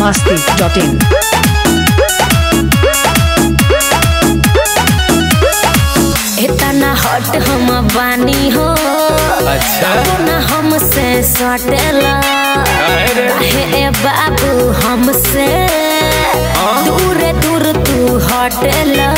masti.in. इतना हट हम बानी हो अच्छा ना हमसे सटेला काहे रे? काहे ए बाबू हमसे दूर दूर तू हटेला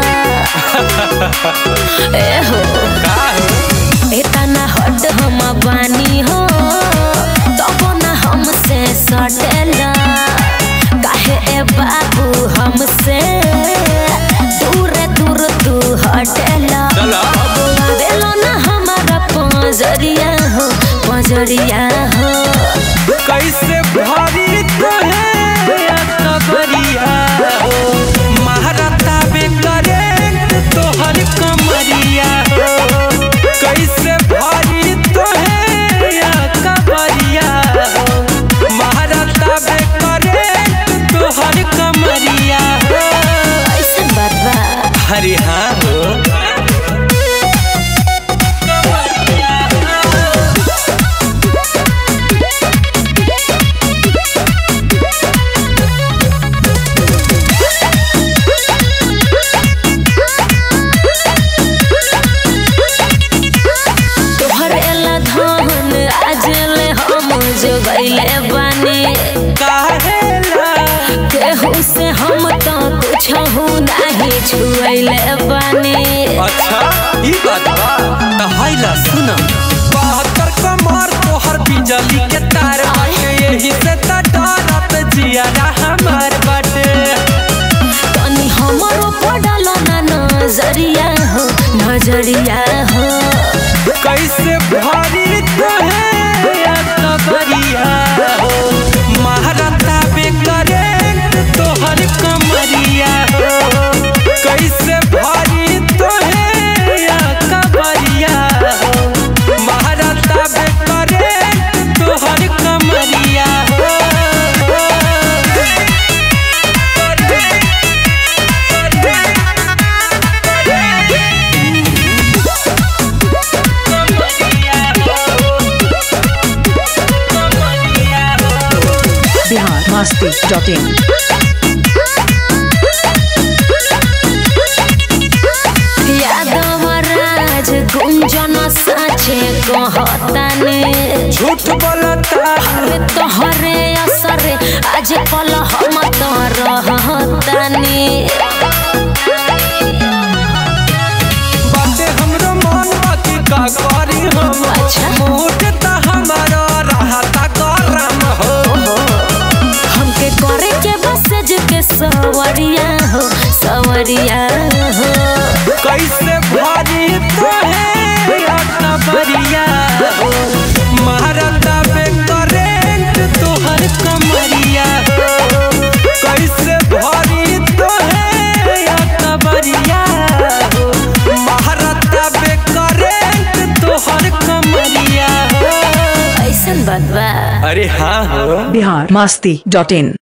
ए हो का हो? इतना हट हम बानी हो तब ना हमसे सटेला काहे ए बाबू हमसे दूर दूर तू हटेला चला। आवेलो ना हमारा पंजरिया हो पंजरिया हो कैसे भारी तोहे कबरिया हो महारता बे करेंट तोहर कमरिया हो कैसे भारी तोहे कबरिया हो महारता बे करेंट तोहर कमरिया हो ऐसे बात बा अरे हाँ हो तोहर एला धन आज ले हम जोगैले बानी काहेला केहू से हम तो कुछ नहीं छुएले बानी अच्छा ई बात बा त हाइला सुन बहत्तर कमर तोहर बिजली के तार बाटे यही से त डरत जियारा हमार बाटे तनी हमरो पड़ल ना नजरिया हो नजरिया हो कैसे भारी तोहे कबरिया हो महारता बे करेंट तोहर कमरिया हो कैसे भारी तोहे कबरिया हो महारता बे करेंट तोहर कमरिया हो Bihar masti.in. यादव राज गुंजन साचे कहताने झूठ बोलता अरे तोहरे असरे आज कल हम तो रहतानी बाटे हमरो मन बाकी का करी हम अच्छा। मूड त हमारा रहता गरम हो हमके करे के बसज के सवरिया हो सवरिया हो कैसे भारी तोहे कबरिया हो महारता पे करेंट तोहर कमरिया हो कैसे भारी तोहे कबरिया हो महारता पे करेंट तोहर कमरिया हो ऐसन बात बा अरे हाँ हो Bihar masti.in.